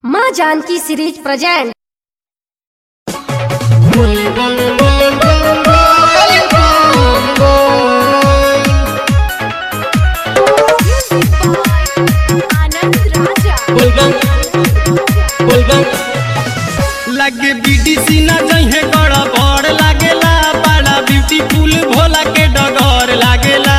माँ Janki series present Anand Raja लगे बीडीसी ना जहे गड़ा बड़ लागेला बड़ा ब्यूटीफुल भोला के डगर लागेला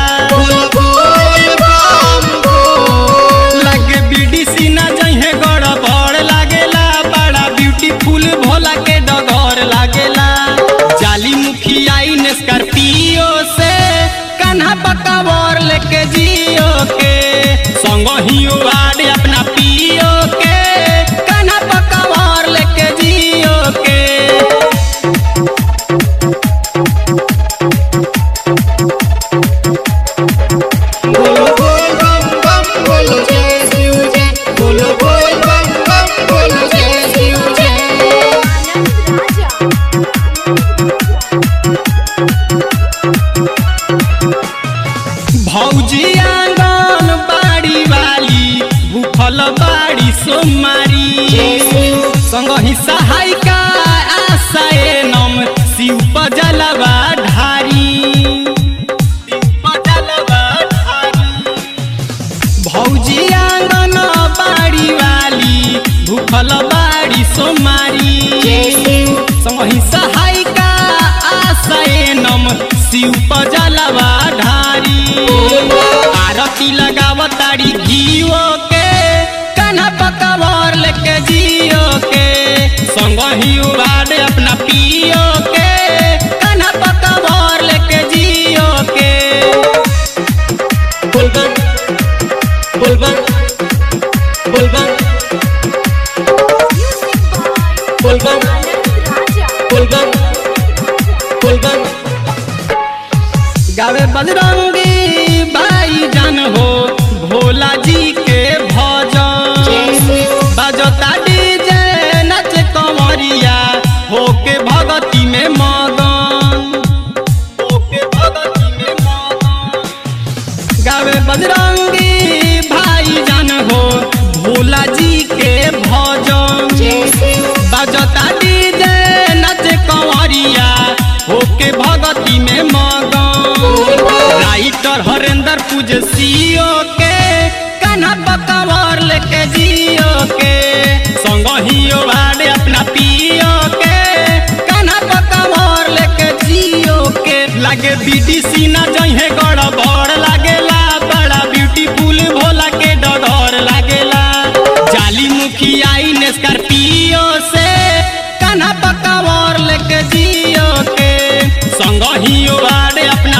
लगे बीडीसी ना जहे गड़ा बड़ लागेला बड़ा ब्यूटीफुल भोला के डगर लागेला जाली मुखिया इन स्कॉर्पियो से कान्हा पकावर लेके जियो के संग ही वाड़े अपना पियो के कान्हा पकावर लेके जियो के आनंद राजा भौजी आंगन बाड़ी वाली भूखल बाड़ी सोमारी संग ही सहायिका आशाए नम शिव पजलवा ढारी शिव पजलवा ढारी भौजी आंगन बाड़ी वाली भूखल बाड़ी सोमारी संगही सहायिका आशय नम शिव पजलवा ढारी आरती लगावताड़ी घीओ के कान्हा पकावर लेके जियो के संगही उबाड़े अपना पियो के कान्हा पकावर लेके जियो के बोलबम बोलबम बोलबम बोलबम आनंद राजा बोलबम बोलबम गावे बजरंगी भाई जान हो भोला जी के भजन बजता डीजे नच कंवरिया होके भगती में मगन होके भगती में मगन गावे बजरंगी भाई जान हो भोला जी के भजन बजता डीजे नच कंवरिया होके भगती में मगन राइटर हरेंद्र पूज सीओ के कान्हा पकवर लेके जियो के संग ही वाड़े अपना पियो के कान्हा पकवर लेके जियो के लागे बीडीसी ना जहे गड़ बड़ लागेला बड़ा ब्यूटीफुल भोला के डगर लागेला जाली मुखिया इन स्कॉर्पियो से कान्हा पकावर लेके जियो के संग ही वाड़े अपना